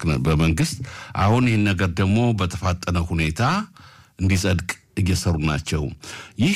በመንግስት አሁን ይህን ነገር ደግሞ በተፋጠነ ሁኔታ እንዲጸድቅ እየሰሩ ናቸው። ይህ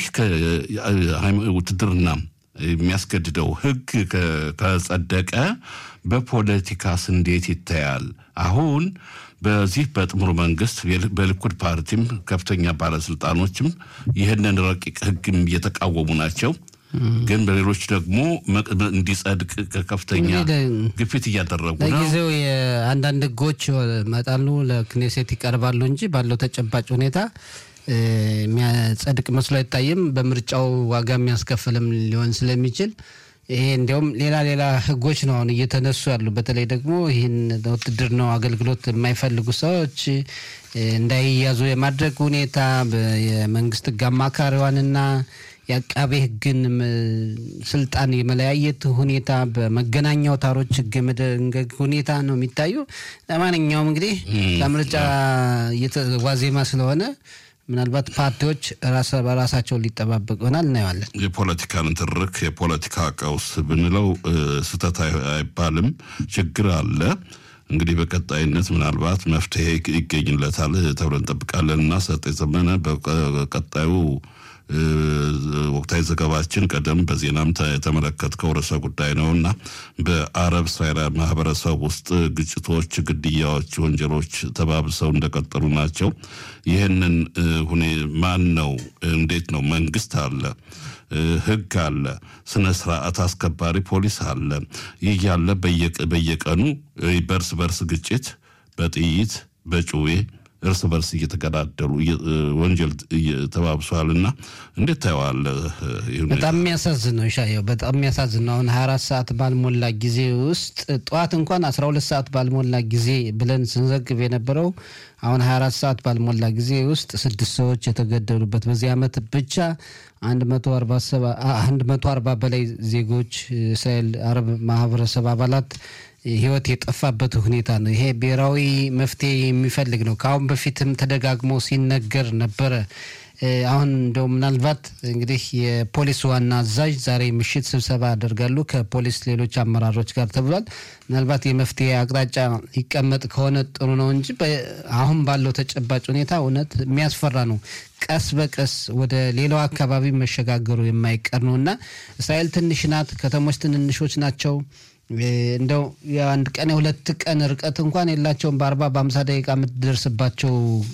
ውትድርና የሚያስገድደው ህግ ከጸደቀ በፖለቲካስ እንዴት ይታያል? አሁን በዚህ በጥምሩ መንግስት በሊኩድ ፓርቲም ከፍተኛ ባለስልጣኖችም ይህንን ረቂቅ ህግም እየተቃወሙ ናቸው። ግን በሌሎች ደግሞ እንዲጸድቅ ከፍተኛ ግፊት እያደረጉ ነው። ለጊዜው የአንዳንድ ህጎች መጣሉ ለክኔሴት ይቀርባሉ እንጂ ባለው ተጨባጭ ሁኔታ የሚያጸድቅ መስሎ አይታይም። በምርጫው ዋጋ የሚያስከፍልም ሊሆን ስለሚችል ይሄ እንዲያውም ሌላ ሌላ ህጎች ነው አሁን እየተነሱ ያሉ። በተለይ ደግሞ ይህን ውትድርናው አገልግሎት የማይፈልጉ ሰዎች እንዳይያዙ የማድረግ ሁኔታ የመንግስት ህግ አማካሪዋንና የአቃቤ ህግን ስልጣን የመለያየት ሁኔታ በመገናኛ አውታሮች ህግ የመደንገግ ሁኔታ ነው የሚታዩ። ለማንኛውም እንግዲህ ከምርጫ ዋዜማ ስለሆነ ምናልባት ፓርቲዎች በራሳቸው ሊጠባበቅ ይሆናል እናየዋለን። የፖለቲካ ንትርክ የፖለቲካ ቀውስ ብንለው ስህተት አይባልም። ችግር አለ። እንግዲህ በቀጣይነት ምናልባት መፍትሄ ይገኝለታል ተብለን እንጠብቃለን እና ሰጤ ዘመነ በቀጣዩ ወቅታዊ ዘገባችን ቀደም በዜናም የተመለከትከው ርዕሰ ጉዳይ ነው እና በአረብ እስራኤል ማህበረሰብ ውስጥ ግጭቶች፣ ግድያዎች፣ ወንጀሎች ተባብሰው እንደቀጠሉ ናቸው። ይህንን ሁኔ ማን ነው? እንዴት ነው? መንግስት አለ፣ ህግ አለ፣ ስነ ስርዓት አስከባሪ ፖሊስ አለ። ይህ ያለ በየቀኑ በእርስ በርስ ግጭት በጥይት በጩቤ እርስ በርስ እየተገዳደሉ ወንጀል ተባብሷል እና እንዴት ታየዋለህ? በጣም የሚያሳዝን ነው ሻየው፣ በጣም የሚያሳዝን ነው። አሁን ሀያ አራት ሰዓት ባልሞላ ጊዜ ውስጥ ጠዋት እንኳን አስራ ሁለት ሰዓት ባልሞላ ጊዜ ብለን ስንዘግብ የነበረው አሁን ሀያ አራት ሰዓት ባልሞላ ጊዜ ውስጥ ስድስት ሰዎች የተገደሉበት በዚህ ዓመት ብቻ አንድ መቶ አርባ በላይ ዜጎች እስራኤል አረብ ማህበረሰብ አባላት ህይወት የጠፋበት ሁኔታ ነው። ይሄ ብሔራዊ መፍትሄ የሚፈልግ ነው። ከአሁን በፊትም ተደጋግሞ ሲነገር ነበረ። አሁን እንደው ምናልባት እንግዲህ የፖሊስ ዋና አዛዥ ዛሬ ምሽት ስብሰባ ያደርጋሉ ከፖሊስ ሌሎች አመራሮች ጋር ተብሏል። ምናልባት የመፍትሄ አቅጣጫ ይቀመጥ ከሆነ ጥሩ ነው እንጂ አሁን ባለው ተጨባጭ ሁኔታ እውነት የሚያስፈራ ነው። ቀስ በቀስ ወደ ሌላው አካባቢ መሸጋገሩ የማይቀር ነው እና እስራኤል ትንሽ ናት። ከተሞች ትንንሾች ናቸው። እንደው የአንድ ቀን የሁለት ቀን ርቀት እንኳን የላቸውም። በአርባ በአምሳ ደቂቃ የምትደርስባቸው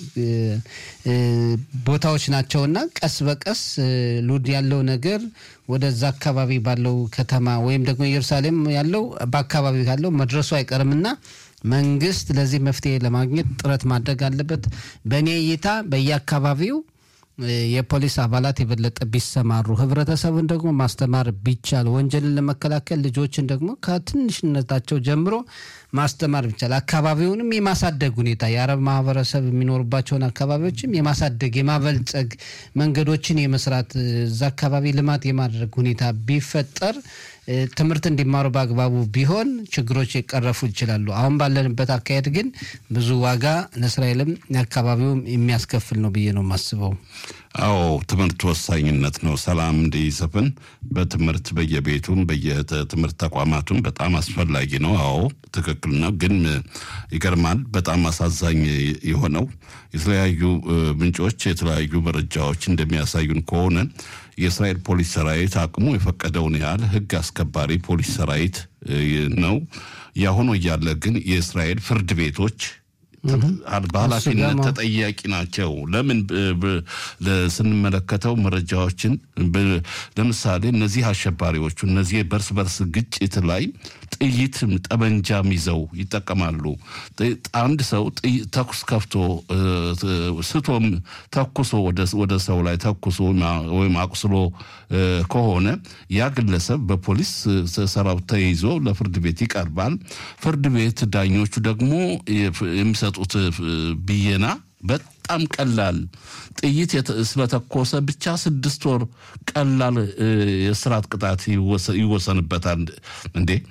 ቦታዎች ናቸውና ቀስ በቀስ ሉድ ያለው ነገር ወደዛ አካባቢ ባለው ከተማ ወይም ደግሞ ኢየሩሳሌም ያለው በአካባቢ ካለው መድረሱ አይቀርምና መንግስት ለዚህ መፍትሄ ለማግኘት ጥረት ማድረግ አለበት። በእኔ እይታ በየአካባቢው የፖሊስ አባላት የበለጠ ቢሰማሩ፣ ህብረተሰቡን ደግሞ ማስተማር ቢቻል፣ ወንጀልን ለመከላከል ልጆችን ደግሞ ከትንሽነታቸው ጀምሮ ማስተማር ቢቻል፣ አካባቢውንም የማሳደግ ሁኔታ የአረብ ማህበረሰብ የሚኖሩባቸውን አካባቢዎችም የማሳደግ የማበልጸግ መንገዶችን የመስራት እዛ አካባቢ ልማት የማድረግ ሁኔታ ቢፈጠር ትምህርት እንዲማሩ በአግባቡ ቢሆን ችግሮች ይቀረፉ ይችላሉ። አሁን ባለንበት አካሄድ ግን ብዙ ዋጋ ለእስራኤልም አካባቢውም የሚያስከፍል ነው ብዬ ነው የማስበው። አዎ ትምህርት ወሳኝነት ነው። ሰላም እንዲሰፍን በትምህርት በየቤቱም በየትምህርት ተቋማቱም በጣም አስፈላጊ ነው። አዎ ትክክል ነው። ግን ይገርማል። በጣም አሳዛኝ የሆነው የተለያዩ ምንጮች የተለያዩ መረጃዎች እንደሚያሳዩን ከሆነ የእስራኤል ፖሊስ ሰራዊት አቅሙ የፈቀደውን ያህል ህግ አስከባሪ ፖሊስ ሰራዊት ነው። ያሁኑ እያለ ግን የእስራኤል ፍርድ ቤቶች በኃላፊነት ተጠያቂ ናቸው። ለምን ስንመለከተው መረጃዎችን ለምሳሌ እነዚህ አሸባሪዎቹ እነዚህ በርስ በርስ ግጭት ላይ ጥይትም ጠመንጃም ይዘው ይጠቀማሉ። አንድ ሰው ተኩስ ከፍቶ ስቶም ተኩሶ ወደ ሰው ላይ ተኩሶ ወይም አቁስሎ ከሆነ ያ ግለሰብ በፖሊስ ሰራዊት ተይዞ ለፍርድ ቤት ይቀርባል። ፍርድ ቤት ዳኞቹ ደግሞ የሚሰጡት ብየና በጣም ቀላል ጥይት ስለተኮሰ ብቻ ስድስት ወር ቀላል የስራት ቅጣት ይወሰንበታል። እንዴ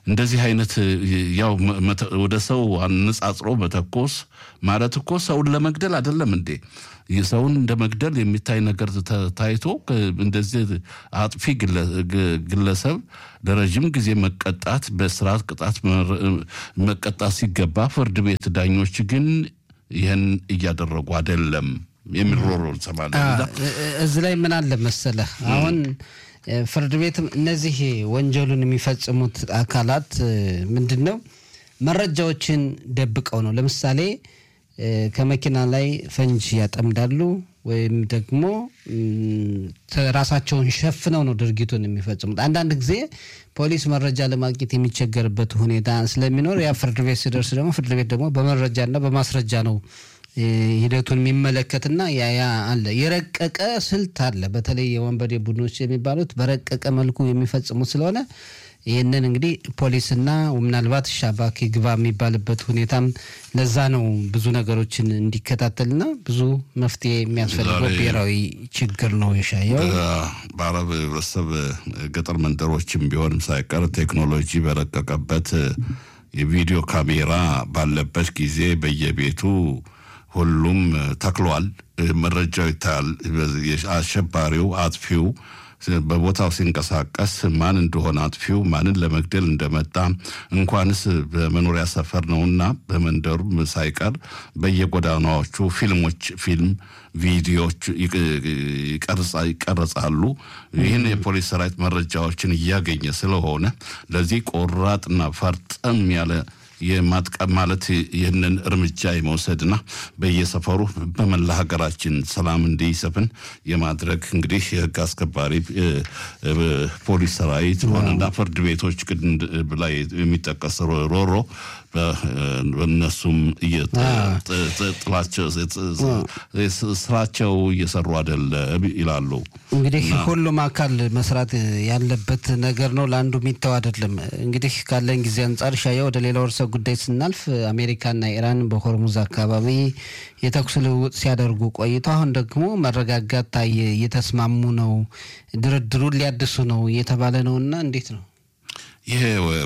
እንደዚህ አይነት ያው ወደ ሰው አነጻጽሮ መተኮስ ማለት እኮ ሰውን ለመግደል አይደለም እንዴ? ሰውን እንደ መግደል የሚታይ ነገር ታይቶ እንደዚህ አጥፊ ግለሰብ ለረዥም ጊዜ መቀጣት በስርዓት ቅጣት መቀጣት ሲገባ ፍርድ ቤት ዳኞች ግን ይህን እያደረጉ አይደለም የሚል ሮሮ እንሰማለን። እዚህ ላይ ምን አለ መሰለህ አሁን ፍርድ ቤትም እነዚህ ወንጀሉን የሚፈጽሙት አካላት ምንድን ነው መረጃዎችን ደብቀው ነው። ለምሳሌ ከመኪና ላይ ፈንጅ ያጠምዳሉ ወይም ደግሞ ራሳቸውን ሸፍነው ነው ድርጊቱን የሚፈጽሙት። አንዳንድ ጊዜ ፖሊስ መረጃ ለማግኘት የሚቸገርበት ሁኔታ ስለሚኖር ያ ፍርድ ቤት ሲደርስ ደግሞ ፍርድ ቤት ደግሞ በመረጃና በማስረጃ ነው ሂደቱን የሚመለከትና ያ ያ አለ የረቀቀ ስልት አለ። በተለይ የወንበዴ ቡድኖች የሚባሉት በረቀቀ መልኩ የሚፈጽሙት ስለሆነ ይህንን እንግዲህ ፖሊስና ምናልባት ሻባክ ግባ የሚባልበት ሁኔታም ለዛ ነው ብዙ ነገሮችን እንዲከታተልና ብዙ መፍትሄ የሚያስፈልገው ብሔራዊ ችግር ነው የሻየው። በአረብ ህብረተሰብ ገጠር መንደሮችም ቢሆንም ሳይቀር ቴክኖሎጂ በረቀቀበት የቪዲዮ ካሜራ ባለበት ጊዜ በየቤቱ ሁሉም ተክሏል። መረጃው ይታያል። አሸባሪው አጥፊው በቦታው ሲንቀሳቀስ ማን እንደሆነ አጥፊው ማንን ለመግደል እንደመጣ እንኳንስ በመኖሪያ ሰፈር ነውና በመንደሩም ሳይቀር በየጎዳናዎቹ ፊልሞች ፊልም ቪዲዮዎች ይቀረጻሉ። ይህን የፖሊስ ሰራዊት መረጃዎችን እያገኘ ስለሆነ ለዚህ ቆራጥና ፈርጠም ያለ የማጥቀም ማለት ይህንን እርምጃ የመውሰድና በየሰፈሩ በመላ ሀገራችን ሰላም እንዲሰፍን የማድረግ እንግዲህ የህግ አስከባሪ ፖሊስ ሰራዊት ሆነና ፍርድ ቤቶች ላይ የሚጠቀስ ሮሮ በእነሱም ስራቸው እየሰሩ አይደለም ይላሉ። እንግዲህ ሁሉም አካል መስራት ያለበት ነገር ነው። ለአንዱ የሚተው አይደለም። እንግዲህ ካለን ጊዜ አንጻር ሻያ ወደ ሌላው ርዕሰ ጉዳይ ስናልፍ አሜሪካና ኢራን በሆርሙዝ አካባቢ የተኩስ ልውውጥ ሲያደርጉ ቆይተው አሁን ደግሞ መረጋጋት ታየ፣ እየተስማሙ ነው፣ ድርድሩን ሊያድሱ ነው እየተባለ ነው እና እንዴት ነው? ይሄ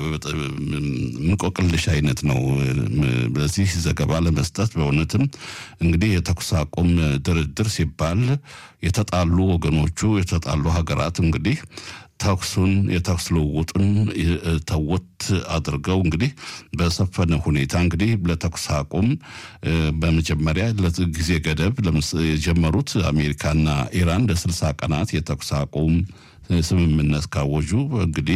እንቆቅልሽ አይነት ነው። በዚህ ዘገባ ለመስጠት በእውነትም እንግዲህ የተኩስ አቁም ድርድር ሲባል የተጣሉ ወገኖቹ የተጣሉ ሀገራት እንግዲህ ተኩሱን የተኩስ ልውውጡን ተወት አድርገው እንግዲህ በሰፈነ ሁኔታ እንግዲህ ለተኩስ አቁም በመጀመሪያ ጊዜ ገደብ የጀመሩት አሜሪካና ኢራን ለስልሳ ቀናት የተኩስ አቁም ስምምነት ካወጁ እንግዲህ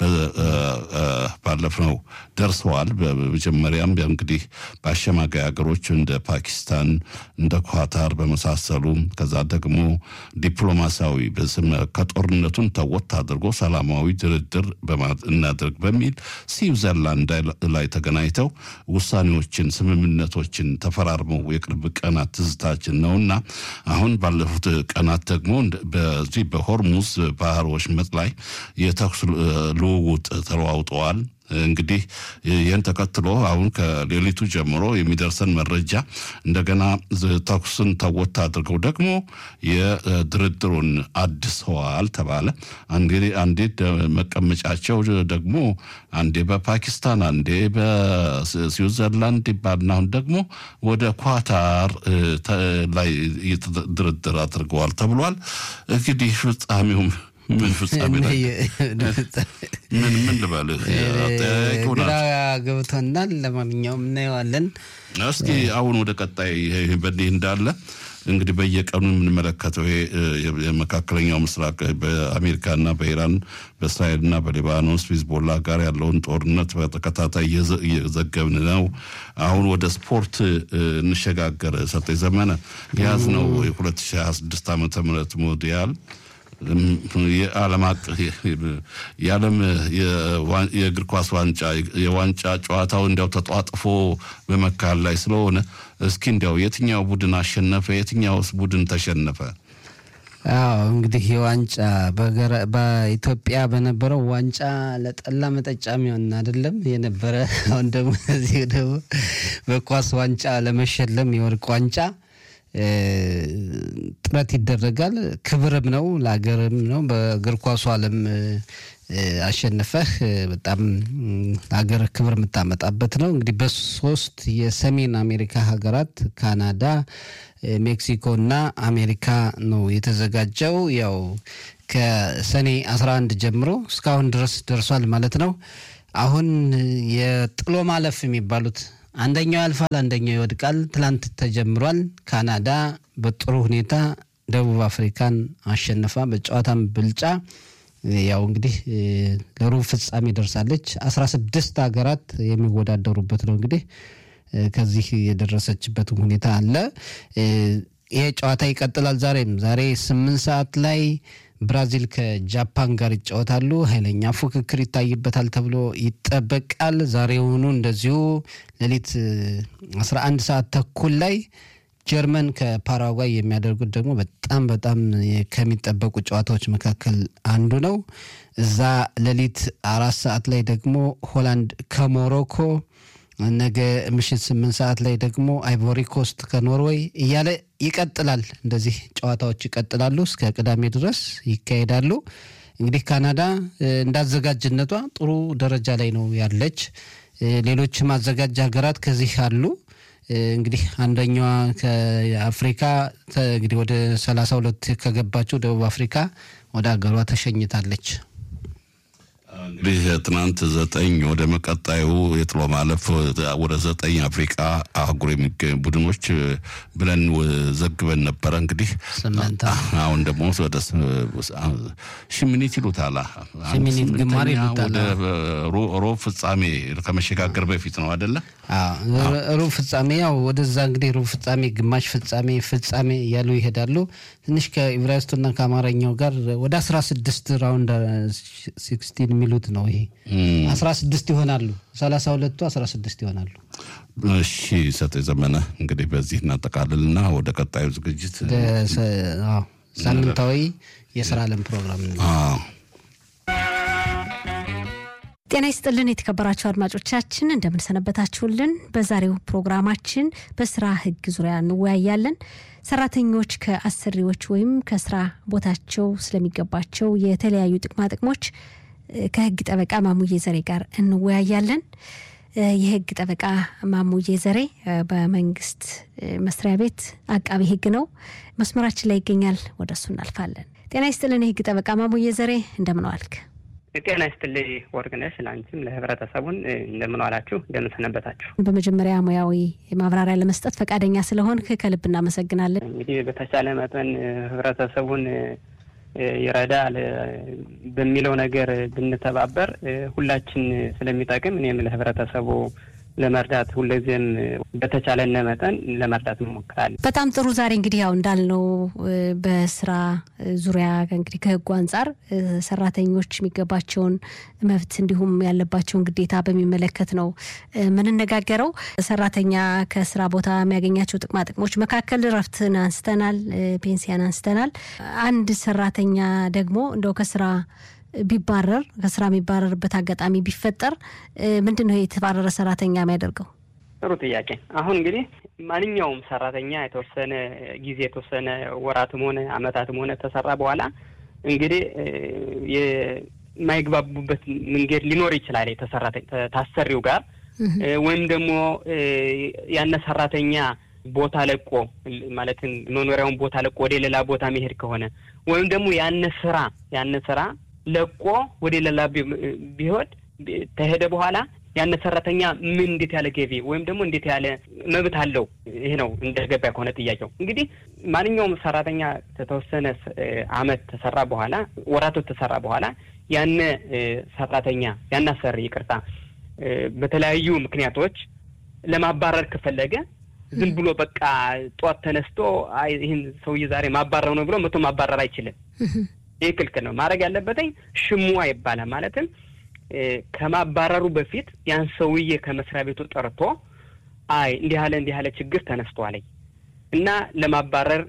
ባለፍነው ደርሰዋል። በመጀመሪያም እንግዲህ በአሸማጋይ ሀገሮች እንደ ፓኪስታን እንደ ኳታር በመሳሰሉ ከዛ ደግሞ ዲፕሎማሲያዊ ከጦርነቱን ተወት አድርጎ ሰላማዊ ድርድር እናድርግ በሚል ስዊዘርላንድ ላይ ተገናኝተው ውሳኔዎችን፣ ስምምነቶችን ተፈራርመው የቅርብ ቀናት ትዝታችን ነውና አሁን ባለፉት ቀናት ደግሞ በዚህ በሆርሙዝ ባህር ወሽመጥ ላይ የተኩስ ልውውጥ ተለዋውጠዋል። እንግዲህ ይህን ተከትሎ አሁን ከሌሊቱ ጀምሮ የሚደርሰን መረጃ እንደገና ተኩስን ተወት አድርገው ደግሞ የድርድሩን አድሰዋል ተባለ። አንዴ መቀመጫቸው ደግሞ አንዴ በፓኪስታን አንዴ በስዊዘርላንድ ይባልና አሁን ደግሞ ወደ ኳታር ላይ ድርድር አድርገዋል ተብሏል። እንግዲህ ፍጻሜውም ምን ፍጻሜ ላይ ምን ምን ልበልህ ግራ ገብቶናል። ለማንኛውም እናየዋለን። እስኪ አሁን ወደ ቀጣይ በእንዲህ እንዳለ እንግዲህ በየቀኑ የምንመለከተው የመካከለኛው ምስራቅ በአሜሪካና በኢራን በእስራኤልና በሊባኖስ ሂዝቦላ ጋር ያለውን ጦርነት በተከታታይ እየዘገብን ነው። አሁን ወደ ስፖርት እንሸጋገር። ሰጠኝ ዘመነ የያዝነው የ2026 ዓመተ ምህረት ሞዲያል የዓለም የዓለም የእግር ኳስ ዋንጫ የዋንጫ ጨዋታው እንዲያው ተጧጥፎ በመካከል ላይ ስለሆነ እስኪ እንዲያው የትኛው ቡድን አሸነፈ? የትኛውስ ቡድን ተሸነፈ? አዎ እንግዲህ የዋንጫ በኢትዮጵያ በነበረው ዋንጫ ለጠላ መጠጫ የሚሆን አይደለም የነበረ። አሁን ደግሞ እዚህ ደግሞ በኳስ ዋንጫ ለመሸለም የወርቅ ዋንጫ ጥረት ይደረጋል። ክብርም ነው ለሀገርም ነው። በእግር ኳሱ ዓለም አሸንፈህ በጣም ሀገር ክብር የምታመጣበት ነው። እንግዲህ በሶስት የሰሜን አሜሪካ ሀገራት ካናዳ፣ ሜክሲኮ እና አሜሪካ ነው የተዘጋጀው። ያው ከሰኔ 11 ጀምሮ እስካሁን ድረስ ደርሷል ማለት ነው። አሁን የጥሎ ማለፍ የሚባሉት አንደኛው ያልፋል፣ አንደኛው ይወድቃል። ትላንት ተጀምሯል። ካናዳ በጥሩ ሁኔታ ደቡብ አፍሪካን አሸንፋ በጨዋታም ብልጫ ያው እንግዲህ ለሩብ ፍጻሜ ደርሳለች። አስራ ስድስት ሀገራት የሚወዳደሩበት ነው እንግዲህ ከዚህ የደረሰችበት ሁኔታ አለ። ይሄ ጨዋታ ይቀጥላል። ዛሬም ዛሬ ስምንት ሰዓት ላይ ብራዚል ከጃፓን ጋር ይጫወታሉ። ኃይለኛ ፉክክር ይታይበታል ተብሎ ይጠበቃል። ዛሬውኑ እንደዚሁ ሌሊት 11 ሰዓት ተኩል ላይ ጀርመን ከፓራጓይ የሚያደርጉት ደግሞ በጣም በጣም ከሚጠበቁ ጨዋታዎች መካከል አንዱ ነው። እዛ ሌሊት አራት ሰዓት ላይ ደግሞ ሆላንድ ከሞሮኮ ነገ ምሽት ስምንት ሰዓት ላይ ደግሞ አይቮሪ ኮስት ከኖርዌይ እያለ ይቀጥላል። እንደዚህ ጨዋታዎች ይቀጥላሉ እስከ ቅዳሜ ድረስ ይካሄዳሉ። እንግዲህ ካናዳ እንዳዘጋጅነቷ ጥሩ ደረጃ ላይ ነው ያለች። ሌሎችም አዘጋጅ ሀገራት ከዚህ አሉ። እንግዲህ አንደኛዋ ከአፍሪካ እንግዲህ ወደ ሰላሳ ሁለት ከገባችው ደቡብ አፍሪካ ወደ ሀገሯ ተሸኝታለች። እንግዲህ ትናንት ዘጠኝ ወደ መቀጣዩ የጥሎ ማለፍ ወደ ዘጠኝ አፍሪቃ አህጉር የሚገኙ ቡድኖች ብለን ዘግበን ነበረ። እንግዲህ ስምንት አሁን ደግሞ ወደ ሽሚኒት ይሉታል ሽሚኒት ግማር ይሉታል። ወደ ሮብ ፍጻሜ ከመሸጋገር በፊት ነው አደለ? ሩብ ፍጻሜ ያው ወደዛ እንግዲህ ሩብ ፍጻሜ፣ ግማሽ ፍጻሜ፣ ፍጻሜ እያሉ ይሄዳሉ። ትንሽ ከኢብራይስቱና ከአማርኛው ጋር ወደ አስራ ስድስት ራውንድ ሲክስቲን የሚሉት ነው። ይሄ አስራ ስድስት ይሆናሉ። ሰላሳ ሁለቱ አስራ ስድስት ይሆናሉ። እሺ ሰጤ ዘመነ እንግዲህ በዚህ እናጠቃልልና ወደ ቀጣዩ ዝግጅት ሳምንታዊ የስራ ዓለም ፕሮግራም ጤና ይስጥልን የተከበራችሁ አድማጮቻችን እንደምንሰነበታችሁልን። በዛሬው ፕሮግራማችን በስራ ሕግ ዙሪያ እንወያያለን። ሰራተኞች ከአሰሪዎች ወይም ከስራ ቦታቸው ስለሚገባቸው የተለያዩ ጥቅማ ጥቅሞች ከህግ ጠበቃ ማሙዬ ዘሬ ጋር እንወያያለን። የህግ ጠበቃ ማሙዬ ዘሬ በመንግስት መስሪያ ቤት አቃቢ ህግ ነው። መስመራችን ላይ ይገኛል። ወደ እሱ እናልፋለን። ጤና ይስጥልን የህግ ጠበቃ ማሙዬ ዘሬ እንደምን ዋልክ? ጤና ይስጥልኝ ወርቅነሽ፣ ለአንቺም ለህብረተሰቡን እንደምን ዋላችሁ፣ እንደምን ሰነበታችሁ። በመጀመሪያ ሙያዊ ማብራሪያ ለመስጠት ፈቃደኛ ስለሆን ከልብ እናመሰግናለን። እንግዲህ በተቻለ መጠን ህብረተሰቡን ይረዳል በሚለው ነገር ብንተባበር ሁላችን ስለሚጠቅም እኔም ለህብረተሰቡ ለመርዳት ሁልጊዜም በተቻለነ መጠን ለመርዳት እንሞክራለን። በጣም ጥሩ። ዛሬ እንግዲህ ያው እንዳልነው በስራ ዙሪያ እንግዲህ ከህጉ አንጻር ሰራተኞች የሚገባቸውን መብት እንዲሁም ያለባቸውን ግዴታ በሚመለከት ነው የምንነጋገረው። ሰራተኛ ከስራ ቦታ የሚያገኛቸው ጥቅማ ጥቅሞች መካከል እረፍትን አንስተናል፣ ፔንሲያን አንስተናል። አንድ ሰራተኛ ደግሞ እንደው ከስራ ቢባረር ከስራ የሚባረርበት አጋጣሚ ቢፈጠር ምንድን ነው የተባረረ ሰራተኛ የሚያደርገው? ጥሩ ጥያቄ። አሁን እንግዲህ ማንኛውም ሰራተኛ የተወሰነ ጊዜ የተወሰነ ወራትም ሆነ አመታትም ሆነ ተሰራ በኋላ እንግዲህ የማይግባቡበት መንገድ ሊኖር ይችላል ታሰሪው ጋር ወይም ደግሞ ያነ ሰራተኛ ቦታ ለቆ ማለትም መኖሪያውን ቦታ ለቆ ወደ ሌላ ቦታ መሄድ ከሆነ ወይም ደግሞ ያነ ስራ ያነ ስራ ለቆ ወደ ሌላ ቢሆን ተሄደ በኋላ ያነ ሰራተኛ ምን እንዴት ያለ ገቢ ወይም ደግሞ እንዴት ያለ መብት አለው? ይሄ ነው እንደገባ ከሆነ ጥያቄው። እንግዲህ ማንኛውም ሰራተኛ ከተወሰነ አመት ተሰራ በኋላ ወራቶች ተሰራ በኋላ ያነ ሰራተኛ ያነ አሰሪ ይቅርታ፣ በተለያዩ ምክንያቶች ለማባረር ከፈለገ ዝም ብሎ በቃ ጧት ተነስቶ ይህን ሰውዬ ዛሬ ማባረር ነው ብሎ መቶ ማባረር አይችልም። ይህ ክልክል ነው። ማድረግ ያለበትኝ ሽሙዋ ይባላል። ማለትም ከማባረሩ በፊት ያን ሰውዬ ከመስሪያ ቤቱ ጠርቶ አይ እንዲህ ያለ እንዲህ ያለ ችግር ተነስቷለኝ እና ለማባረር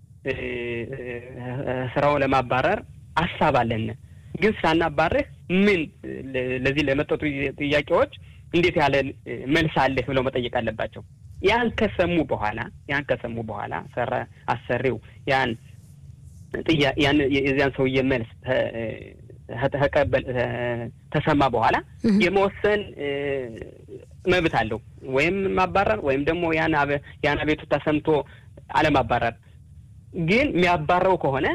ስራው ለማባረር አሳብ አለን፣ ግን ሳናባርህ ምን ለዚህ ለመጠጡ ጥያቄዎች እንዴት ያለ መልስ አለህ ብለው መጠየቅ አለባቸው። ያን ከሰሙ በኋላ ያን ከሰሙ በኋላ ሰራ አሰሪው ያን ያን የዚያን ሰውዬ መልስ ተሰማ በኋላ የመወሰን መብት አለው። ወይም ማባረር ወይም ደግሞ ያን አቤቱታ ሰምቶ አለማባረር። ግን የሚያባረው ከሆነ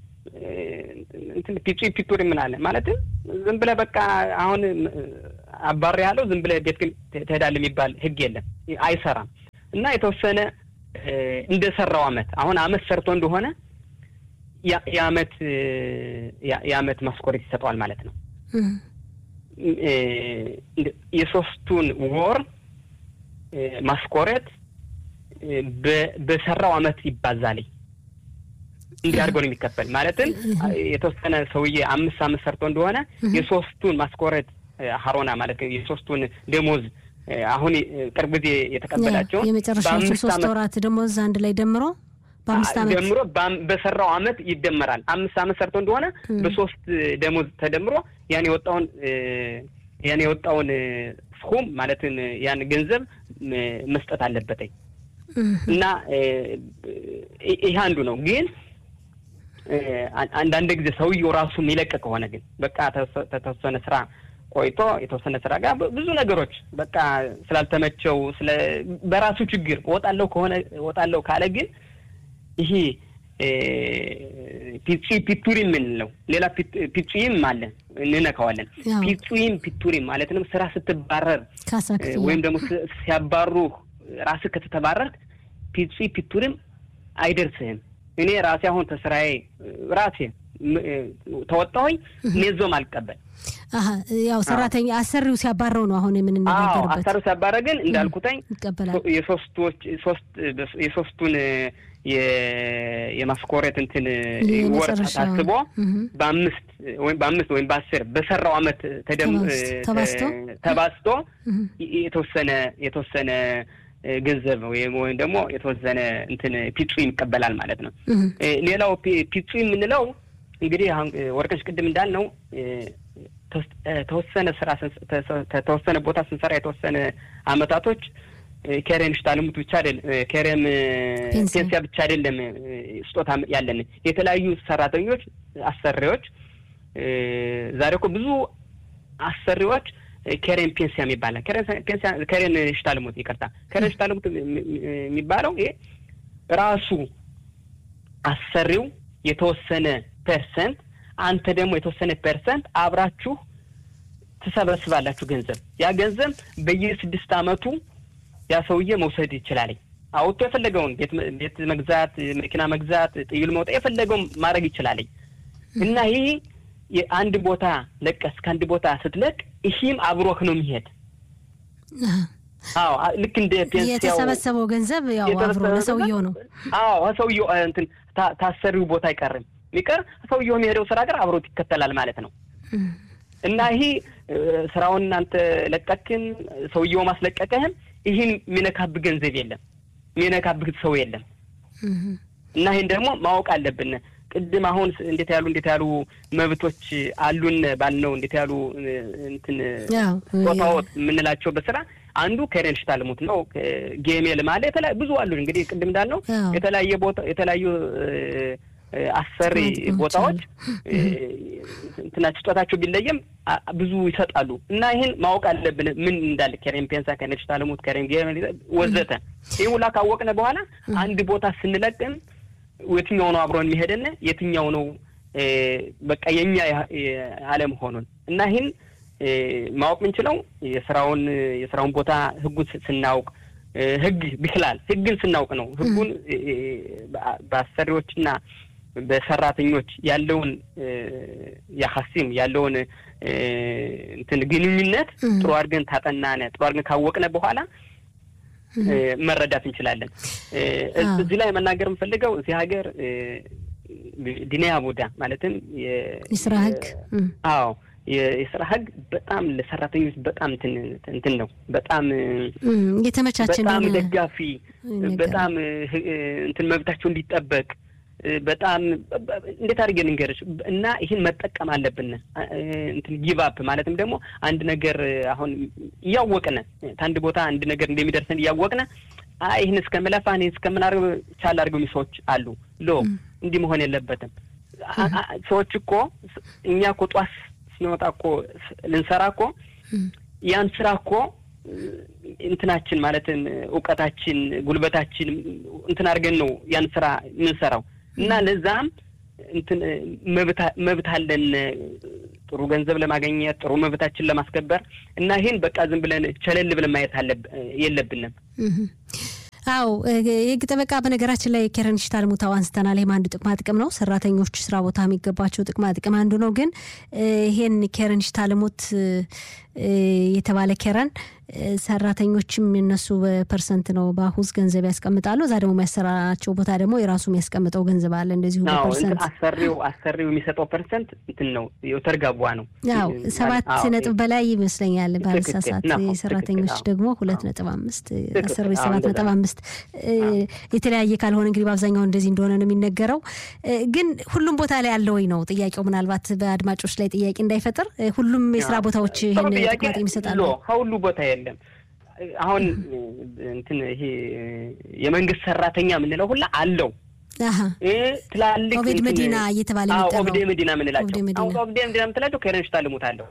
ፒቹ ፒቱሪ ምን አለ ማለትም ዝም ብለህ በቃ አሁን አባሪ ያለው ዝም ብለህ ቤት ግን ትሄዳለህ የሚባል ህግ የለም፣ አይሰራም። እና የተወሰነ እንደሰራው አመት አሁን አመት ሰርቶ እንደሆነ የአመት የአመት ማስኮሬት ይሰጠዋል ማለት ነው። የሶስቱን ወር ማስኮሬት በሰራው አመት ይባዛልኝ እንዲህ አድርጎ ነው የሚከፈል። ማለትም የተወሰነ ሰውዬ አምስት አመት ሰርቶ እንደሆነ የሶስቱን ማስኮሬት ሀሮና ማለት የሶስቱን ደሞዝ አሁን ቅርብ ጊዜ የተቀበላቸውን የመጨረሻዎቹ ሶስት ወራት ደሞዝ አንድ ላይ ደምሮ በአምስት ዓመት ደምሮ በሰራው አመት ይደመራል። አምስት አመት ሰርቶ እንደሆነ በሶስት ደሞዝ ተደምሮ ያን የወጣውን ያን የወጣውን ስኩም ማለትን ያን ገንዘብ መስጠት አለበትኝ እና ይህ አንዱ ነው። ግን አንዳንድ ጊዜ ሰውየው ራሱ የሚለቅ ከሆነ ግን በቃ ተወሰነ ስራ ቆይቶ የተወሰነ ስራ ጋር ብዙ ነገሮች በቃ ስላልተመቸው ስለ በራሱ ችግር እወጣለሁ ከሆነ እወጣለሁ ካለ ግን ይሄ ፒጺ ፒቱሪም የምንለው ሌላ ፒጹይም አለ እንነካዋለን። ፒጹይም ፒቱሪም ማለትንም ስራ ስትባረር ወይም ደግሞ ሲያባሩ ራስህ ከተተባረርክ ፒጺ ፒቱሪም አይደርስህም። እኔ ራሴ አሁን ተስራዬ ራሴ ተወጣሁኝ ኔዞም አልቀበል ያው ሰራተኛ አሰሪው ሲያባረው ነው አሁን የምንነጋገርበት። አሰሪው ሲያባረ ግን እንዳልኩተኝ ይቀበላል። የሶስቶች ሶስት የሶስቱን የማስኮሬት እንትን ወር ታስቦ በአምስት ወይም በአምስት ወይም በአስር በሰራው አመት ተባዝቶ ተባዝቶ የተወሰነ የተወሰነ ገንዘብ ወይም ወይም ደግሞ የተወሰነ እንትን ፒጹ ይቀበላል ማለት ነው። ሌላው ፒጹ የምንለው እንግዲህ አሁን ወርቅነሽ ቅድም እንዳልነው ተወሰነ ስራ ተወሰነ ቦታ ስንሰራ የተወሰነ አመታቶች ከሬን ሽታልሙት ብቻ አይደለም ከሬም ፔንሲያ ብቻ አይደለም ስጦታ ያለን የተለያዩ ሰራተኞች አሰሪዎች ዛሬ እኮ ብዙ አሰሪዎች ከሬን ፔንሲያ የሚባላል ከሬን ሽታልሙት ይቅርታ ከሬን ሽታልሙት የሚባለው ይሄ ራሱ አሰሪው የተወሰነ ፐርሰንት አንተ ደግሞ የተወሰነ ፐርሰንት አብራችሁ ትሰበስባላችሁ ገንዘብ ያ ገንዘብ በየስድስት አመቱ ያ ሰውዬ መውሰድ ይችላል። አውጥቶ የፈለገውን ቤት መግዛት፣ መኪና መግዛት፣ ጥይል መውጣት የፈለገውን ማድረግ ይችላል እና ይህ የአንድ ቦታ ለቀስ ከአንድ ቦታ ስትለቅ ይህም አብሮህ ነው የሚሄድ። አዎ ልክ እንደ ፔንሲያው የተሰበሰበው ገንዘብ ያው አብሮ ለሰውየው ነው። አዎ ሰውየው እንትን ታሰሪው ቦታ አይቀርም የሚቀር ሰውየው የሚሄደው ስራ ጋር አብሮት ይከተላል ማለት ነው እና ይሄ ስራውን እናንተ ለቀክን ሰውየው ማስለቀቀህም ይህን የሚነካብህ ገንዘብ የለም፣ የሚነካብህ ሰው የለም። እና ይህን ደግሞ ማወቅ አለብን። ቅድም አሁን እንዴት ያሉ እንዴት ያሉ መብቶች አሉን ባልነው እንዴት ያሉ እንትን ጾታዎት የምንላቸው በስራ አንዱ ከሬን ሽታልሙት ነው። ጌሜል ማለ የተለያዩ ብዙ አሉ። እንግዲህ ቅድም እንዳልነው የተለያየ ቦታ የተለያዩ አሰሪ ቦታዎች እንትናቸው ስጦታቸው ቢለየም ብዙ ይሰጣሉ እና ይህን ማወቅ አለብን። ምን እንዳለ ከሬን ፔንሳ፣ ከሬን ሽታልሙት፣ ከሬን ወዘተ ይህ ሁላ ካወቅነ በኋላ አንድ ቦታ ስንለቅም የትኛው ነው አብሮን የሚሄደን የትኛው ነው በቃ የኛ አለመሆኑን እና ይህን ማወቅ የምንችለው የስራውን የስራውን ቦታ ህጉን ስናውቅ ህግ ቢክላል ህግን ስናውቅ ነው። ህጉን በአሰሪዎችና በሰራተኞች ያለውን ያሀሲም ያለውን እንትን ግንኙነት ጥሩ አድርገን ታጠናነ ጥሩ አድርገን ካወቅነ በኋላ መረዳት እንችላለን። እዚህ ላይ መናገር የምፈልገው እዚህ ሀገር ዲኒያ ቡዳ ማለትም የስራ ህግ አዎ የስራ ህግ በጣም ለሰራተኞች በጣም እንትን ነው። በጣም የተመቻቸ በጣም ደጋፊ በጣም እንትን መብታቸው እንዲጠበቅ በጣም እንዴት አድርገን እንገርሽ እና ይህን መጠቀም አለብን። እንትን ጊቫፕ ማለትም ደግሞ አንድ ነገር አሁን እያወቅነ ከአንድ ቦታ አንድ ነገር እንደሚደርሰን እያወቅነ ይህን እስከምለፋ ይህን እስከምናደርግ ቻል አድርገው ሰዎች አሉ። ሎ እንዲህ መሆን የለበትም። ሰዎች እኮ እኛ እኮ ጧት ስንወጣ እኮ ልንሰራ እኮ ያን ስራ እኮ እንትናችን ማለትም እውቀታችን፣ ጉልበታችን እንትን አድርገን ነው ያን ስራ የምንሰራው እና ለዛም እንትን መብት አለን ጥሩ ገንዘብ ለማግኘት ጥሩ መብታችን ለማስከበር እና ይህን በቃ ዝም ብለን ቸለል ብለን ማየት የለብንም። አዎ የህግ ጠበቃ በነገራችን ላይ ኬረን ሽታልሙታው አንስተናል። ይህም አንዱ ጥቅማ ጥቅም ነው። ሰራተኞች ስራ ቦታ የሚገባቸው ጥቅማ ጥቅም አንዱ ነው። ግን ይሄን ኬረን ሽታልሙት የተባለ ኬረን ሰራተኞችም የነሱ በፐርሰንት ነው በአሁዝ ገንዘብ ያስቀምጣሉ። እዛ ደግሞ የሚያሰራቸው ቦታ ደግሞ የራሱ የሚያስቀምጠው ገንዘብ አለ። እንደዚሁ በፐርሰንት አሰሪው አሰሪው የሚሰጠው ፐርሰንት እንትን ነው የተርጋቧ ነው። ያው ሰባት ነጥብ በላይ ይመስለኛል ባልሳሳት። የሰራተኞች ደግሞ ሁለት ነጥብ አምስት አሰሪዎች ሰባት ነጥብ አምስት የተለያየ ካልሆነ እንግዲህ በአብዛኛው እንደዚህ እንደሆነ ነው የሚነገረው። ግን ሁሉም ቦታ ላይ አለ ወይ ነው ጥያቄው። ምናልባት በአድማጮች ላይ ጥያቄ እንዳይፈጥር ሁሉም የስራ ቦታዎች ይህን ጥቅማ ጥቅም ይሰጣሉ። ከሁሉ ቦታ የለም። አሁን እንትን ይሄ የመንግስት ሰራተኛ የምንለው ሁላ አለው። ትላልቅ ኦቤድ መዲና እየተባለ የሚጠራው ኦብዴ መዲና የምንላቸው አሁን ኦብዴ መዲና የምትላቸው ከረንሽ ታልሙት አለው።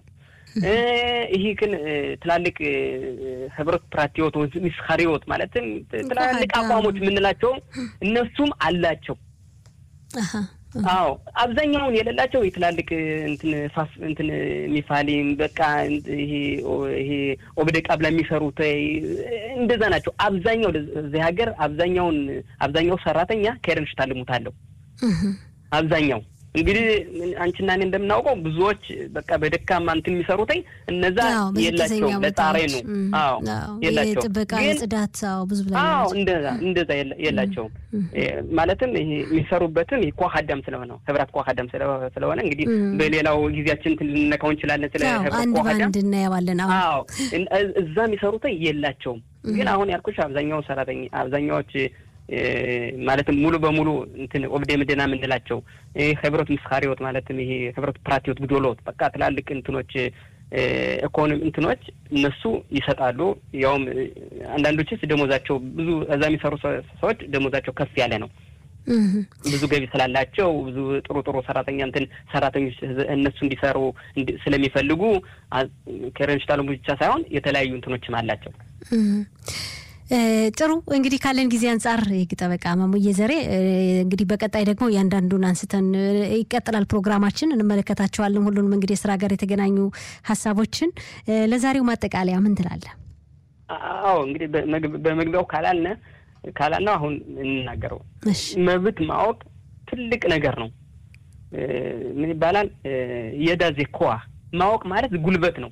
ይህ ግን ትላልቅ ህብረት ፕራቲዎት ሚስካሪዎት ማለትም ትላልቅ አቋሞች የምንላቸው እነሱም አላቸው። አዎ አብዛኛውን የሌላቸው የትላልቅ እንትን ፋፍ እንትን ሚፋሊም በቃ ይሄ ይሄ ኦብደ ቃብላ የሚሰሩት እንደዛ ናቸው። አብዛኛው እዚህ ሀገር አብዛኛውን አብዛኛው ሰራተኛ ከረንሽ ታልሙታለሁ አብዛኛው እንግዲህ አንቺና እኔ እንደምናውቀው ብዙዎች በቃ በደካማ እንትን የሚሰሩትኝ እነዛ የላቸውም። ለጣሬ ነው። አዎ የላቸውም። ጥበቃ፣ ጽዳት፣ አዎ ብዙ ብላ አዎ እንደዛ እንደዛ የላቸውም። ማለትም ይሄ የሚሰሩበትም ይሄ ኳሃዳም ስለሆነ ህብራት ኳሃዳም ስለሆነ እንግዲህ በሌላው ጊዜያችን እንትን ልንነካው እንችላለን። ስለ ህብራት ኳሃዳም አንድ እናየዋለን። አዎ እዛ የሚሰሩትኝ የላቸውም። ግን አሁን ያልኩሽ አብዛኛው ሰራተኛ አብዛኛዎች ማለትም ሙሉ በሙሉ እንትን ኦብዴ ምድና የምንላቸው ህብረት ምስካሪዎት ማለትም ይሄ ህብረት ፕራቲዎት ግዶሎት በቃ ትላልቅ እንትኖች ኢኮኖሚ እንትኖች እነሱ ይሰጣሉ። ያውም አንዳንዶችስ ደሞዛቸው ብዙ እዛ የሚሰሩ ሰዎች ደሞዛቸው ከፍ ያለ ነው። ብዙ ገቢ ስላላቸው ብዙ ጥሩ ጥሩ ሰራተኛ እንትን ሰራተኞች እነሱ እንዲሰሩ ስለሚፈልጉ ከረንሽታሉ ብቻ ሳይሆን የተለያዩ እንትኖችም አላቸው። ጥሩ እንግዲህ ካለን ጊዜ አንጻር የህግ ጠበቃ ማሙዬ ዘሬ እንግዲህ በቀጣይ ደግሞ እያንዳንዱን አንስተን ይቀጥላል ፕሮግራማችን እንመለከታቸዋለን። ሁሉንም እንግዲህ የስራ ጋር የተገናኙ ሀሳቦችን ለዛሬው ማጠቃለያ ምን ትላለህ? አዎ እንግዲህ በመግቢያው ካላልነ ካላልነው አሁን እንናገረው መብት ማወቅ ትልቅ ነገር ነው። ምን ይባላል? የዳዜ ኮዋ ማወቅ ማለት ጉልበት ነው።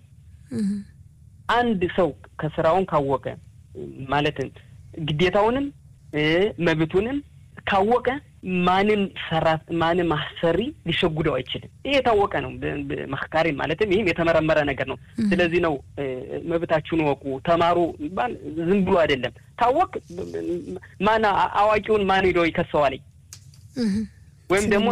አንድ ሰው ከስራውን ካወቀ ማለትም ግዴታውንም መብቱንም ካወቀ ማንም ሰራት ማንም አሰሪ ሊሸጉደው አይችልም። ይህ የታወቀ ነው። መካሪ ማለትም ይህም የተመረመረ ነገር ነው። ስለዚህ ነው መብታችሁን ወቁ፣ ተማሩ ባል ዝም ብሎ አይደለም። ታወቅ ማን አዋቂውን ማን ሄዶ ይከሰዋለኝ ወይም ደግሞ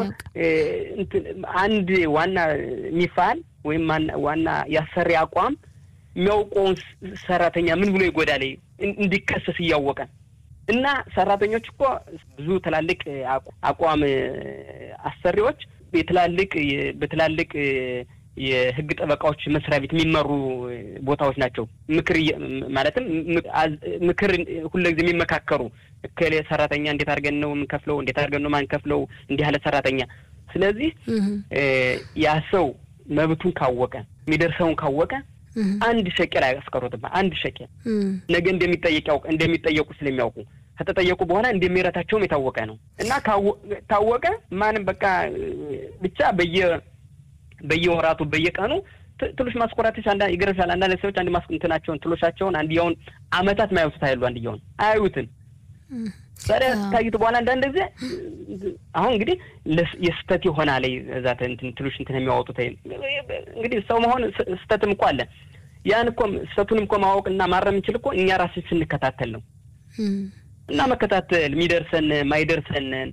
አንድ ዋና ሚፋል ወይም ዋና ያሰሪ አቋም የሚያውቀውን ሰራተኛ ምን ብሎ ይጎዳል እንዲከሰስ እያወቀ እና ሰራተኞች እኮ ብዙ ትላልቅ አቋም አሰሪዎች የትላልቅ በትላልቅ የህግ ጠበቃዎች መስሪያ ቤት የሚመሩ ቦታዎች ናቸው። ምክር ማለትም ምክር ሁልጊዜ የሚመካከሩ እከሌ ሰራተኛ እንዴት አድርገን ነው የምንከፍለው? እንዴት አድርገን ነው ማንከፍለው? እንዲህ ያለ ሰራተኛ። ስለዚህ ያ ሰው መብቱን ካወቀ የሚደርሰውን ካወቀ አንድ ሸቄል አያስቀሩትም። አንድ ሸቄል ነገ እንደሚጠየቅ ያውቅ እንደሚጠየቁ ስለሚያውቁ ከተጠየቁ በኋላ እንደሚረታቸውም የታወቀ ነው እና ታወቀ ማንም በቃ ብቻ በየ በየወራቱ በየቀኑ ትሎሽ ማስኮራቶች አንዳ ይገርምሻል። አንዳንድ ሰዎች አንድ ማስቁንትናቸውን ትሎሻቸውን አንድያውን አመታት ማያዩቱት አይሉ አንድያውን አያዩትን ታዲያ ታዩት በኋላ አንዳንድ ጊዜ አሁን እንግዲህ የስተት ይሆናል እዛ እንትን ትሎሽ እንትን የሚያወጡት እንግዲህ ሰው መሆን ስተትም እኮ አለ። ያን እኮ ስተቱንም እኮ ማወቅ እና ማረም የምንችል እኮ እኛ ራስን ስንከታተል ነው እና መከታተል የሚደርሰን ማይደርሰንን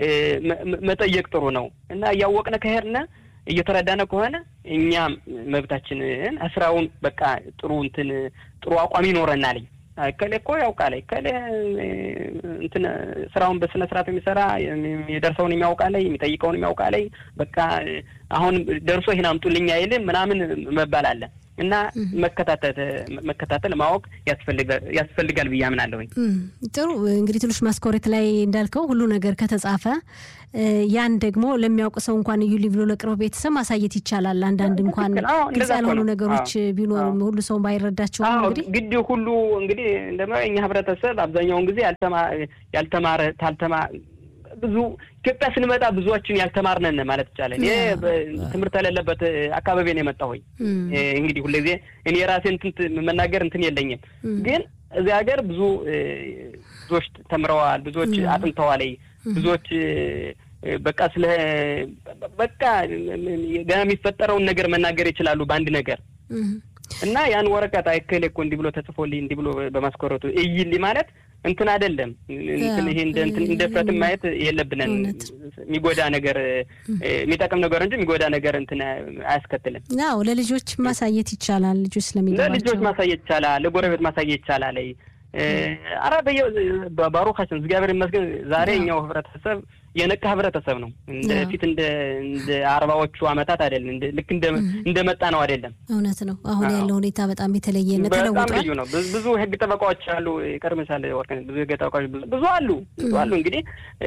መጠየቅ ጥሩ ነው እና እያወቅነ ከሄድነ እየተረዳነ ከሆነ እኛ መብታችንን ስራውን በቃ ጥሩ እንትን ጥሩ አቋም ይኖረናል። እከሌ እኮ ያውቃል እከሌ እንትን ስራውን በስነ ስርዓት የሚሰራ የደርሰውን የሚያውቃለይ የሚጠይቀውን የሚያውቃለይ በቃ አሁን ደርሶ ይህን አምጡልኝ አይልም ምናምን መባል አለ እና መከታተል መከታተል ማወቅ ያስፈልጋል ብዬ አምናለሁኝ። ጥሩ እንግዲህ ትንሽ ማስኮሬት ላይ እንዳልከው ሁሉ ነገር ከተጻፈ ያን ደግሞ ለሚያውቅ ሰው እንኳን እዩ ብሎ ለቅርብ ቤተሰብ ማሳየት ይቻላል። አንዳንድ እንኳን ግልጽ ያልሆኑ ነገሮች ቢኖሩም ሁሉ ሰው ባይረዳቸውም እንግዲህ ግድ ሁሉ እንግዲህ እንደ እኛ ህብረተሰብ አብዛኛውን ጊዜ ያልተማረ ታልተማ ብዙ ኢትዮጵያ ስንመጣ ብዙዎችን ያልተማርነን ማለት ይቻላል። ይሄ ትምህርት የሌለበት አካባቢ ነው የመጣሁኝ። እንግዲህ ሁልጊዜ እኔ የራሴ እንትን መናገር እንትን የለኝም፣ ግን እዚህ ሀገር ብዙ ብዙዎች ተምረዋል፣ ብዙዎች አጥንተዋል፣ ብዙዎች በቃ ስለ በቃ ገና የሚፈጠረውን ነገር መናገር ይችላሉ በአንድ ነገር እና ያን ወረቀት አይከሌ እኮ እንዲህ ብሎ ተጽፎልኝ እንዲህ ብሎ በማስኮረቱ እይልኝ ማለት እንትን አይደለም። እንትን ይሄ እንደ እንትን እንደ ፍረትን ማየት የለብንን። የሚጎዳ ነገር የሚጠቅም ነገር እንጂ የሚጎዳ ነገር እንትን አያስከትልም። አዎ ለልጆች ማሳየት ይቻላል። ልጆች ስለሚገባቸው ለልጆች ማሳየት ይቻላል። ለጎረቤት ማሳየት ይቻላል። አረ በየ ባሮካችን እግዚአብሔር ይመስገን ዛሬ እኛው ህብረተሰብ የነቃ ህብረተሰብ ነው። እንደ ፊት እንደ እንደ አርባዎቹ አመታት አይደለም። ልክ እንደ እንደ መጣ ነው አይደለም። እውነት ነው። አሁን ያለው ሁኔታ በጣም የተለየ ነው፣ በጣም ተለውጧል። ልዩ ነው። ብዙ ህግ ጠበቃዎች አሉ። ይቀርምሻል ወርቅነሽ፣ ብዙ ህግ ጠበቃዎች ብዙ አሉ፣ ብዙ አሉ። እንግዲህ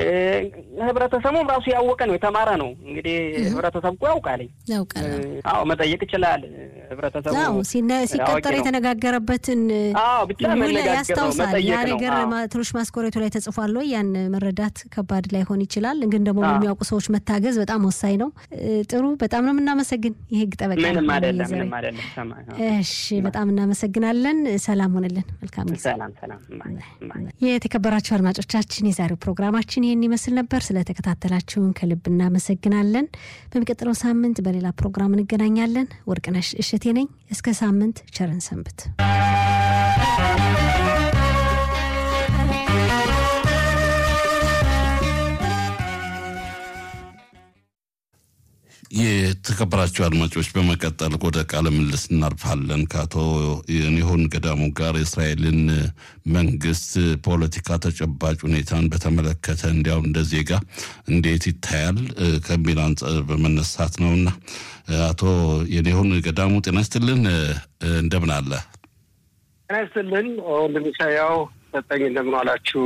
ህብረተሰቡም ራሱ ያወቀ ነው፣ የተማረ ነው። እንግዲህ ህብረተሰብ እኮ ያውቃል። ያውቃል። አዎ መጠየቅ ይችላል። ህብረተሰቡ አዎ ሲቀጠር የተነጋገረበትን አዎ ብቻ መነጋገር ነው ያስታውሳል። ያ ነገር ትንሽ ማስኮሬቱ ላይ ተጽፏል ወይ ያን መረዳት ከባድ ላይሆን ይችላል። ግን ደግሞ የሚያውቁ ሰዎች መታገዝ በጣም ወሳኝ ነው። ጥሩ፣ በጣም ነው የምናመሰግን የህግ ጠበቃ። ምንም አይደለም፣ ምንም አይደለም። እሺ፣ በጣም እናመሰግናለን። ሰላም ሆንልን። መልካም ጊዜ። ሰላም ሰላም። የተከበራችሁ አድማጮቻችን የዛሬው ፕሮግራማችን ይህን ይመስል ነበር። ስለተከታተላችሁን ከልብ እናመሰግናለን። በሚቀጥለው ሳምንት በሌላ ፕሮግራም እንገናኛለን። ወርቅነሽ እሸቴ ነኝ። እስከ ሳምንት ቸርን ሰንብት። የተከበራቸው አድማጮች በመቀጠል ወደ ቃለ ምልልስ እናልፋለን። ከአቶ ዮኒሆን ገዳሙ ጋር የእስራኤልን መንግስት ፖለቲካ ተጨባጭ ሁኔታን በተመለከተ እንዲያው እንደ ዜጋ እንዴት ይታያል ከሚል አንጻር በመነሳት ነውና አቶ ዮኒሆን ገዳሙ ጤና ይስጥልን፣ እንደምን አለ? ጤና ይስጥልን ወንድምሻያው ሰጠኝ፣ እንደምን አላችሁ?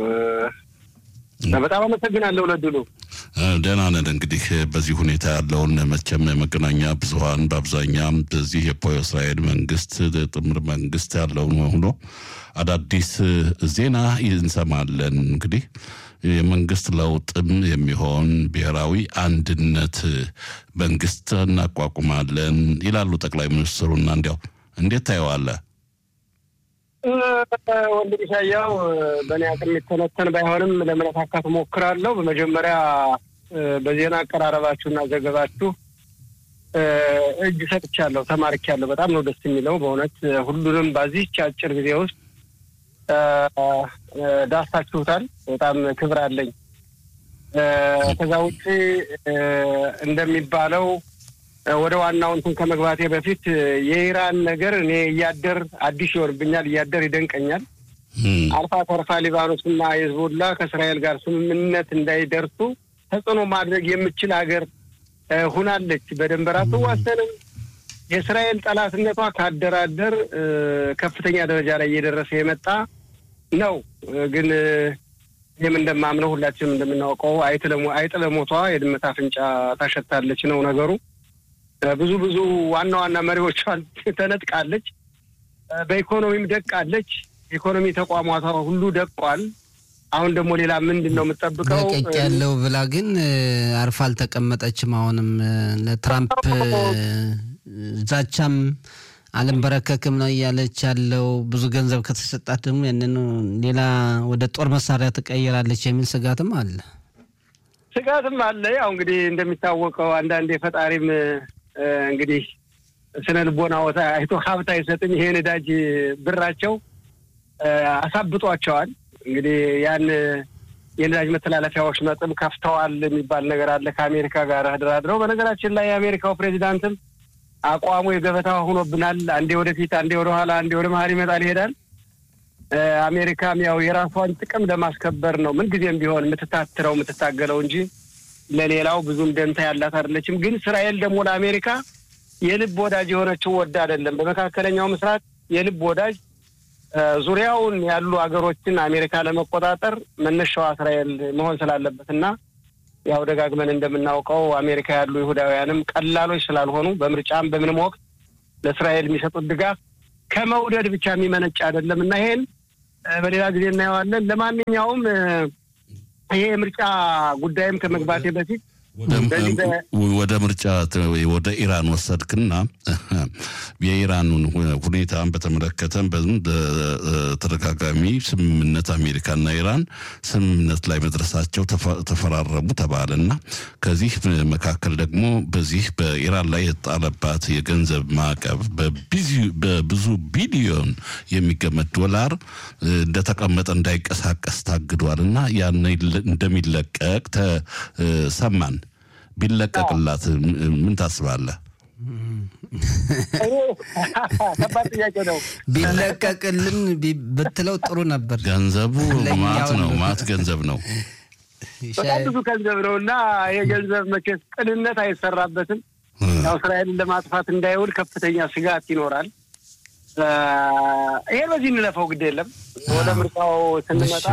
በጣም አመሰግናለሁ ለድሉ። ደህና ነን። እንግዲህ በዚህ ሁኔታ ያለውን መቼም የመገናኛ ብዙኃን በአብዛኛም በዚህ የፖ እስራኤል መንግስት ጥምር መንግስት ያለውን ሆኖ አዳዲስ ዜና እንሰማለን። እንግዲህ የመንግስት ለውጥም የሚሆን ብሔራዊ አንድነት መንግስት እናቋቁማለን ይላሉ ጠቅላይ ሚኒስትሩና እንዲያው እንዴት ታየዋለህ? ወንድም ኢሳያው በእኔ አቅም የሚተነተን ባይሆንም ለመነካካት ሞክራለሁ። በመጀመሪያ በዜና አቀራረባችሁና ዘገባችሁ እጅ ሰጥቻለሁ፣ ተማርኪያለሁ። በጣም ነው ደስ የሚለው በእውነት ሁሉንም በዚህች አጭር ጊዜ ውስጥ ዳስታችሁታል። በጣም ክብር አለኝ። ከዛ ውጭ እንደሚባለው ወደ ዋናው እንትን ከመግባቴ በፊት የኢራን ነገር እኔ እያደር አዲስ ይሆንብኛል፣ እያደር ይደንቀኛል። አልፋ ተርፋ ሊባኖስና ሂዝቦላ ከእስራኤል ጋር ስምምነት እንዳይደርሱ ተጽዕኖ ማድረግ የምችል ሀገር ሁናለች። በድንበር አትዋሰንም። የእስራኤል ጠላትነቷ ካደራደር ከፍተኛ ደረጃ ላይ እየደረሰ የመጣ ነው። ግን ይህም እንደማምነው ሁላችንም እንደምናውቀው አይጥ ለሞቷ የድመት አፍንጫ ታሸታለች ነው ነገሩ። ብዙ ብዙ ዋና ዋና መሪዎቿን ተነጥቃለች። በኢኮኖሚም ደቃለች። ኢኮኖሚ ተቋማቷ ሁሉ ደቋል። አሁን ደግሞ ሌላ ምንድን ነው የምጠብቀው? ለቀቅ ያለው ብላ ግን አርፋ አልተቀመጠችም። አሁንም ለትራምፕ ዛቻም አልንበረከክም ነው እያለች ያለው። ብዙ ገንዘብ ከተሰጣት ደግሞ ያንን ሌላ ወደ ጦር መሳሪያ ትቀይራለች የሚል ስጋትም አለ። ስጋትም አለ። ያው እንግዲህ እንደሚታወቀው አንዳንድ የፈጣሪም እንግዲህ ስነ ልቦና ወታ አይቶ ሀብት አይሰጥም። ይሄ ነዳጅ ብራቸው አሳብጧቸዋል። እንግዲህ ያን የነዳጅ መተላለፊያዎች መጥም ከፍተዋል የሚባል ነገር አለ ከአሜሪካ ጋር ተደራድረው። በነገራችን ላይ የአሜሪካው ፕሬዚዳንትም አቋሙ የገበታ ሆኖብናል። አንዴ ወደፊት፣ አንዴ ወደኋላ፣ አንዴ ወደ መሀል ይመጣል ይሄዳል። አሜሪካም ያው የራሷን ጥቅም ለማስከበር ነው ምንጊዜም ቢሆን የምትታትረው የምትታገለው እንጂ ለሌላው ብዙም ደንታ ያላት አይደለችም። ግን እስራኤል ደግሞ ለአሜሪካ የልብ ወዳጅ የሆነችው ወዳ አይደለም። በመካከለኛው ምስራቅ የልብ ወዳጅ ዙሪያውን ያሉ ሀገሮችን አሜሪካ ለመቆጣጠር መነሻዋ እስራኤል መሆን ስላለበት እና ያው ደጋግመን እንደምናውቀው አሜሪካ ያሉ ይሁዳውያንም ቀላሎች ስላልሆኑ በምርጫም በምንም ወቅት ለእስራኤል የሚሰጡት ድጋፍ ከመውደድ ብቻ የሚመነጭ አይደለም እና ይሄን በሌላ ጊዜ እናየዋለን። ለማንኛውም ይሄ የምርጫ ጉዳይም ከመግባቴ በፊት ወደ ምርጫ ወደ ኢራን ወሰድክና የኢራኑን ሁኔታን በተመለከተ በተደጋጋሚ ስምምነት አሜሪካና ኢራን ስምምነት ላይ መድረሳቸው ተፈራረሙ ተባለና ከዚህ መካከል ደግሞ በዚህ በኢራን ላይ የተጣለባት የገንዘብ ማዕቀብ በብዙ ቢሊዮን የሚገመት ዶላር እንደተቀመጠ እንዳይንቀሳቀስ ታግዷል እና ያን እንደሚለቀቅ ተሰማን። ቢለቀቅላት ምን ታስባለህ? ከባድ ጥያቄ ነው። ቢለቀቅልን ብትለው ጥሩ ነበር። ገንዘቡ ማት ነው፣ ማት ገንዘብ ነው፣ በጣም ብዙ ገንዘብ ነው እና ይሄ ገንዘብ መቼስ ቅንነት አይሰራበትም። ያው እስራኤልን ለማጥፋት እንዳይውል ከፍተኛ ስጋት ይኖራል። ይሄ በዚህ እንለፈው፣ ግድ የለም። ወደ ምርጫው ስንመጣ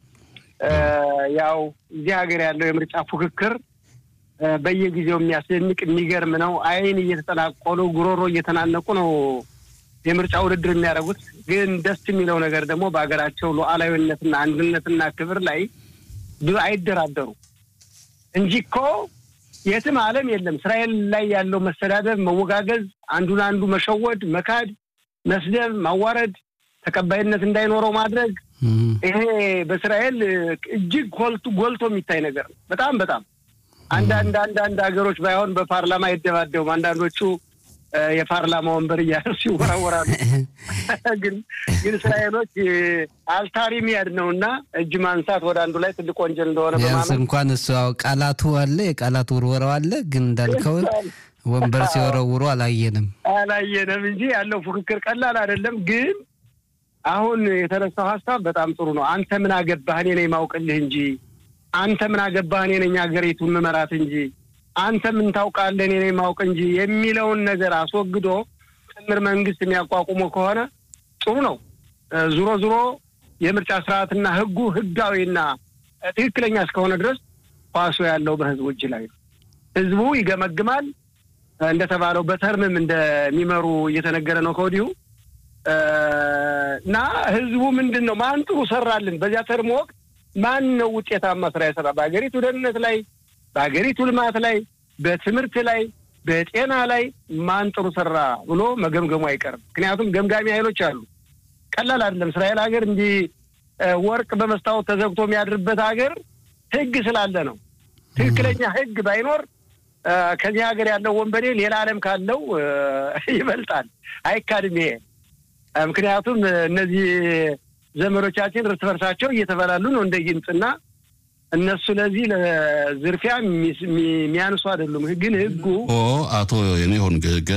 ያው እዚህ ሀገር ያለው የምርጫ ፉክክር በየጊዜው የሚያስደንቅ የሚገርም ነው። አይን እየተጠላቆሉ ጉሮሮ እየተናነቁ ነው የምርጫ ውድድር የሚያደርጉት። ግን ደስ የሚለው ነገር ደግሞ በሀገራቸው ሉዓላዊነትና አንድነትና ክብር ላይ ብዙ አይደራደሩ እንጂ እኮ የትም ዓለም የለም እስራኤል ላይ ያለው መሰዳደብ፣ መወጋገዝ፣ አንዱን አንዱ መሸወድ፣ መካድ፣ መስደብ፣ ማዋረድ፣ ተቀባይነት እንዳይኖረው ማድረግ ይሄ በእስራኤል እጅግ ጎልቶ የሚታይ ነገር ነው። በጣም በጣም አንዳንድ አንዳንድ ሀገሮች ባይሆን በፓርላማ አይደባደቡም። አንዳንዶቹ የፓርላማ ወንበር እያነሱ ይወራወራሉ። ግን ግን እስራኤሎች አልታሪ ሚያድ ነው እና እጅ ማንሳት ወደ አንዱ ላይ ትልቅ ወንጀል እንደሆነ ቢያንስ እንኳን እሱ ቃላቱ አለ የቃላት ውርወራው አለ። ግን እንዳልከው ወንበር ሲወረውሩ አላየንም አላየንም እንጂ ያለው ፉክክር ቀላል አይደለም። ግን አሁን የተነሳው ሀሳብ በጣም ጥሩ ነው። አንተ ምን አገባህ እኔ ነኝ ማውቅልህ እንጂ አንተ ምን አገባህ እኔ ነኝ ሀገሪቱን መመራት እንጂ አንተ ምን ታውቃለህ እኔ ነኝ ማውቅ እንጂ የሚለውን ነገር አስወግዶ ጥምር መንግስት የሚያቋቁሙ ከሆነ ጥሩ ነው። ዙሮ ዙሮ የምርጫ ስርዓትና ህጉ ህጋዊና ትክክለኛ እስከሆነ ድረስ ኳሱ ያለው በህዝቡ እጅ ላይ ነው። ህዝቡ ይገመግማል። እንደተባለው በተርምም እንደሚመሩ እየተነገረ ነው ከወዲሁ እና ህዝቡ ምንድን ነው ማን ጥሩ ሰራልን በዚያ ተርም ወቅት ማን ነው ውጤታማ ስራ የሰራ በሀገሪቱ ደህንነት ላይ በሀገሪቱ ልማት ላይ በትምህርት ላይ በጤና ላይ ማን ጥሩ ሰራ ብሎ መገምገሙ አይቀርም። ምክንያቱም ገምጋሚ ኃይሎች አሉ። ቀላል አይደለም። እስራኤል ሀገር እንዲህ ወርቅ በመስታወት ተዘግቶ የሚያድርበት ሀገር ህግ ስላለ ነው። ትክክለኛ ህግ ባይኖር ከዚህ ሀገር ያለው ወንበዴ ሌላ ዓለም ካለው ይበልጣል። አይካድም ይሄ ምክንያቱም እነዚህ ዘመዶቻችን እርስ በርሳቸው እየተበላሉ ነው እንደ ጊንጥና እነሱ ለዚህ ለዝርፊያ የሚያንሱ አይደሉም። ግን ህጉ አቶ የኔሆን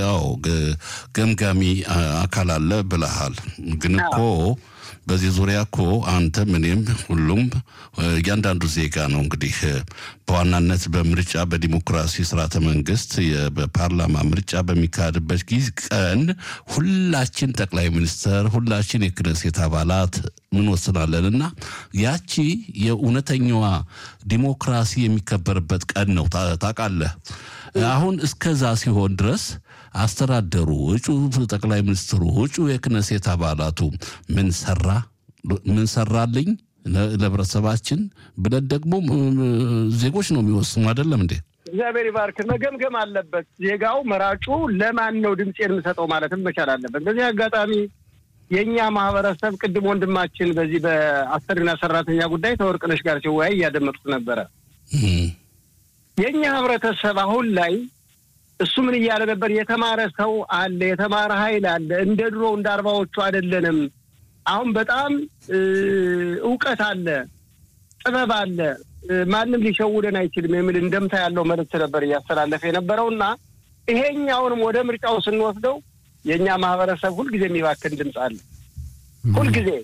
ገምጋሚ አካል አለ ብለሃል። ግን እኮ በዚህ ዙሪያ እኮ አንተም እኔም ሁሉም እያንዳንዱ ዜጋ ነው እንግዲህ በዋናነት በምርጫ በዲሞክራሲ ስርዓተ መንግስት በፓርላማ ምርጫ በሚካሄድበት ጊዜ ቀን ሁላችን ጠቅላይ ሚኒስተር ሁላችን የክነሴት አባላት ምን ወስናለን እና ያቺ የእውነተኛዋ ዲሞክራሲ የሚከበርበት ቀን ነው ታውቃለህ። አሁን እስከዛ ሲሆን ድረስ አስተዳደሩ፣ እጩ ጠቅላይ ሚኒስትሩ፣ እጩ የክነሴት አባላቱ ምን ሰራ ምን ሰራልኝ ለህብረተሰባችን ብለን ደግሞ ዜጎች ነው የሚወስኑ አይደለም እንዴ? እግዚአብሔር ይባርክ። መገምገም አለበት ዜጋው፣ መራጩ ለማን ነው ድምፅ የምሰጠው ማለትም መቻል አለበት። በዚህ አጋጣሚ የእኛ ማህበረሰብ ቅድም ወንድማችን በዚህ በአሰሪና ሰራተኛ ጉዳይ ተወርቅነሽ ጋር ሲወያይ እያደመጡት ነበረ። የእኛ ህብረተሰብ አሁን ላይ እሱ ምን እያለ ነበር? የተማረ ሰው አለ፣ የተማረ ኃይል አለ። እንደ ድሮ እንደ አርባዎቹ አይደለንም። አሁን በጣም እውቀት አለ፣ ጥበብ አለ። ማንም ሊሸውደን አይችልም የሚል እንደምታ ያለው መልዕክት ነበር እያስተላለፈ የነበረው እና ይሄኛውንም ወደ ምርጫው ስንወስደው የእኛ ማህበረሰብ ሁልጊዜ የሚባክን ድምፅ አለ። ሁልጊዜ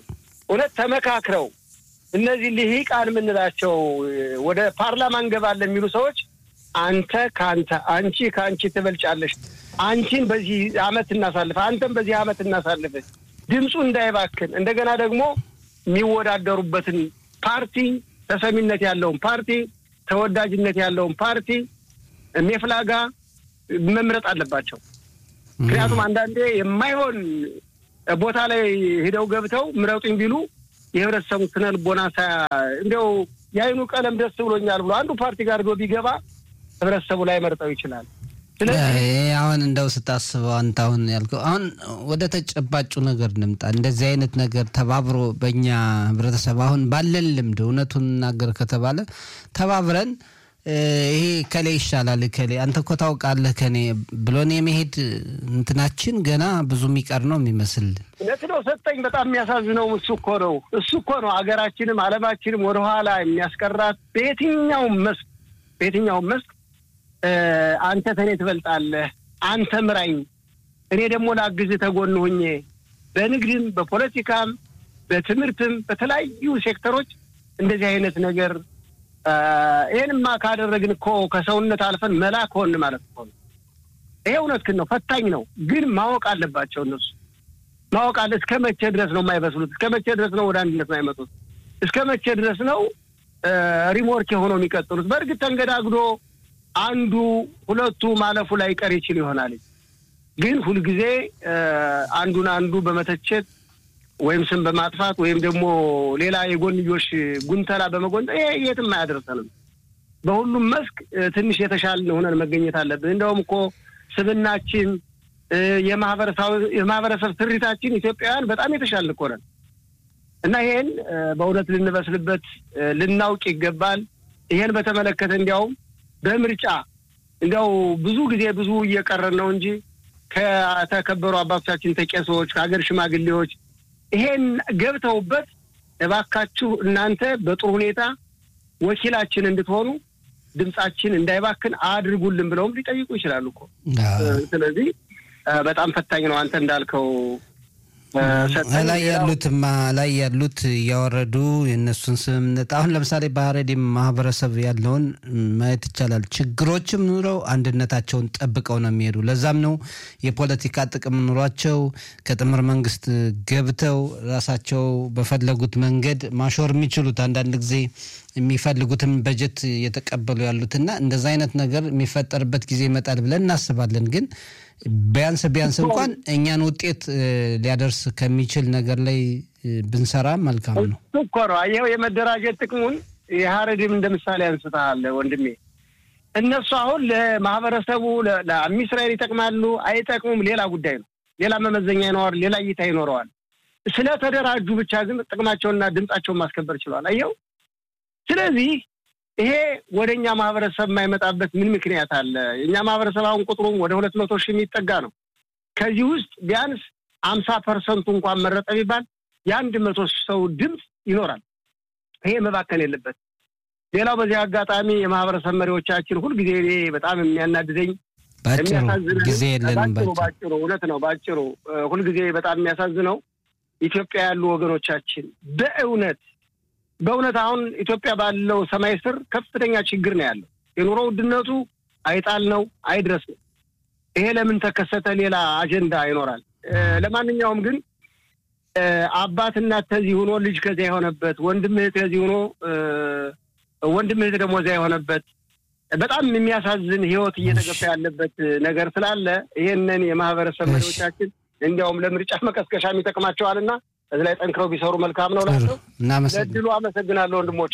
እውነት ተመካክረው እነዚህ ልሂቃን የምንላቸው ወደ ፓርላማ እንገባለን የሚሉ ሰዎች አንተ ከአንተ አንቺ ከአንቺ ትበልጫለሽ፣ አንቺን በዚህ አመት እናሳልፍ፣ አንተም በዚህ አመት እናሳልፍ፣ ድምፁ እንዳይባክን እንደገና ደግሞ የሚወዳደሩበትን ፓርቲ ተሰሚነት ያለውን ፓርቲ ተወዳጅነት ያለውን ፓርቲ ሜፍላጋ መምረጥ አለባቸው። ምክንያቱም አንዳንዴ የማይሆን ቦታ ላይ ሂደው ገብተው ምረጡኝ ቢሉ የህብረተሰቡ ስነ ልቦና እንዲያው የአይኑ ቀለም ደስ ብሎኛል ብሎ አንዱ ፓርቲ ጋር ዶ ቢገባ ህብረተሰቡ ላይ መርጠው ይችላል። አሁን እንደው ስታስበው አንተ አሁን ያልከው አሁን ወደ ተጨባጩ ነገር እንምጣ። እንደዚህ አይነት ነገር ተባብሮ በእኛ ህብረተሰብ አሁን ባለን ልምድ እውነቱን እናገር ከተባለ ተባብረን ይሄ ከሌ ይሻላል ከሌ አንተ እኮ ታውቃለህ ከኔ ብሎን የመሄድ እንትናችን ገና ብዙ የሚቀር ነው የሚመስል። እውነት ነው ሰጠኝ። በጣም የሚያሳዝነው እሱ እኮ ነው እሱ እኮ ነው ሀገራችንም ዓለማችንም ወደኋላ የሚያስቀራት በየትኛውም መስክ በየትኛውም መስክ አንተ ተኔ ትበልጣለህ፣ አንተ ምራኝ፣ እኔ ደግሞ ላግዝ ተጎን ሁኜ በንግድም በፖለቲካም በትምህርትም በተለያዩ ሴክተሮች እንደዚህ አይነት ነገር ይህንማ ካደረግን እኮ ከሰውነት አልፈን መላክ ሆን ማለት እኮ ነው። ይሄ እውነትህን ነው፣ ፈታኝ ነው። ግን ማወቅ አለባቸው እነሱ ማወቅ አለ። እስከ መቼ ድረስ ነው የማይበስሉት? እስከ መቼ ድረስ ነው ወደ አንድነት የማይመጡት? እስከ መቼ ድረስ ነው ሪሞርክ የሆነው የሚቀጥሉት? በእርግጥ ተንገዳግዶ አንዱ ሁለቱ ማለፉ ላይ ቀር ይችል ይሆናል። ግን ሁልጊዜ አንዱን አንዱ በመተቸት ወይም ስም በማጥፋት ወይም ደግሞ ሌላ የጎንዮሽ ጉንተላ በመጎንጠ ይሄ የትም አያደርሰንም። በሁሉም መስክ ትንሽ የተሻልን ሆነን መገኘት አለብን። እንደውም እኮ ስብናችን፣ የማህበረሰብ ስሪታችን ኢትዮጵያውያን በጣም የተሻልን እኮ ነን እና ይሄን በእውነት ልንበስልበት ልናውቅ ይገባል። ይሄን በተመለከተ እንዲያውም በምርጫ እንዲያው ብዙ ጊዜ ብዙ እየቀረን ነው እንጂ ከተከበሩ አባቶቻችን ተቄሶች፣ ከሀገር ሽማግሌዎች ይሄን ገብተውበት እባካችሁ እናንተ በጥሩ ሁኔታ ወኪላችን እንድትሆኑ ድምጻችን እንዳይባክን አድርጉልን ብለውም ሊጠይቁ ይችላሉ እኮ። ስለዚህ በጣም ፈታኝ ነው። አንተ እንዳልከው ላይ ያሉትማ ላይ ያሉት እያወረዱ የእነሱን ስምምነት አሁን ለምሳሌ በሀረሪም ማህበረሰብ ያለውን ማየት ይቻላል። ችግሮችም ኑረው አንድነታቸውን ጠብቀው ነው የሚሄዱ። ለዛም ነው የፖለቲካ ጥቅም ኑሯቸው ከጥምር መንግስት ገብተው ራሳቸው በፈለጉት መንገድ ማሾር የሚችሉት አንዳንድ ጊዜ የሚፈልጉትን በጀት እየተቀበሉ ያሉትና እንደዛ አይነት ነገር የሚፈጠርበት ጊዜ ይመጣል ብለን እናስባለን ግን ቢያንስ ቢያንስ እንኳን እኛን ውጤት ሊያደርስ ከሚችል ነገር ላይ ብንሰራ መልካም ነው እኮ ነው። ይኸው የመደራጀት ጥቅሙን የሀረሪም እንደ ምሳሌ አንስተሃል ወንድሜ። እነሱ አሁን ለማህበረሰቡ ለአሚ እስራኤል ይጠቅማሉ አይጠቅሙም ሌላ ጉዳይ ነው። ሌላ መመዘኛ ይኖረዋል፣ ሌላ እይታ ይኖረዋል። ስለተደራጁ ብቻ ግን ጥቅማቸውንና ድምጻቸውን ማስከበር ችሏል። አየው። ስለዚህ ይሄ ወደ እኛ ማህበረሰብ የማይመጣበት ምን ምክንያት አለ? የእኛ ማህበረሰብ አሁን ቁጥሩም ወደ ሁለት መቶ ሺህ የሚጠጋ ነው። ከዚህ ውስጥ ቢያንስ አምሳ ፐርሰንቱ እንኳን መረጠ ቢባል የአንድ መቶ ሰው ድምፅ ይኖራል። ይሄ መባከን የለበት። ሌላው በዚህ አጋጣሚ የማህበረሰብ መሪዎቻችን ሁልጊዜ እኔ በጣም የሚያናድደኝ ባጭሩ ጊዜ የለንም። ባጭሩ እውነት ነው። ባጭሩ ሁልጊዜ በጣም የሚያሳዝነው ኢትዮጵያ ያሉ ወገኖቻችን በእውነት በእውነት አሁን ኢትዮጵያ ባለው ሰማይ ስር ከፍተኛ ችግር ነው ያለው። የኑሮ ውድነቱ አይጣል ነው አይድረስ ነው። ይሄ ለምን ተከሰተ? ሌላ አጀንዳ ይኖራል። ለማንኛውም ግን አባት እናት ከዚህ ሆኖ ልጅ ከዚያ የሆነበት ወንድም እህት ከዚህ ሆኖ ወንድም እህት ደግሞ እዚያ የሆነበት በጣም የሚያሳዝን ሕይወት እየተገፋ ያለበት ነገር ስላለ ይሄንን የማህበረሰብ መሪዎቻችን እንዲያውም ለምርጫ መቀስቀሻም ይጠቅማቸዋልና እዚህ ላይ ጠንክረው ቢሰሩ መልካም ነው ላቸው። ለድሉ አመሰግናለሁ ወንድሞች።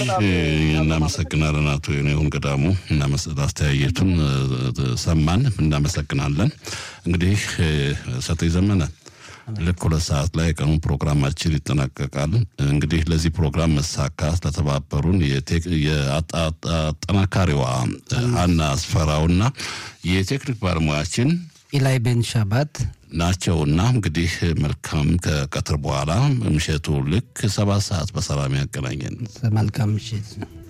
እናመሰግናለን አቶ የኔሁን ገዳሙ አስተያየቱን ሰማን። እናመሰግናለን። እንግዲህ ሰጠኝ ዘመነ ልክ ሁለት ሰዓት ላይ ቀኑ ፕሮግራማችን ይጠናቀቃል። እንግዲህ ለዚህ ፕሮግራም መሳካት ለተባበሩን የአጠናካሪዋ ሀና አስፈራውና የቴክኒክ ባለሙያችን ኢላይ ቤን ሻባት ናቸውና እንግዲህ መልካም ከቀትር በኋላ ምሽቱ ልክ ሰባት ሰዓት በሰላም ያገናኘን። መልካም ምሽት።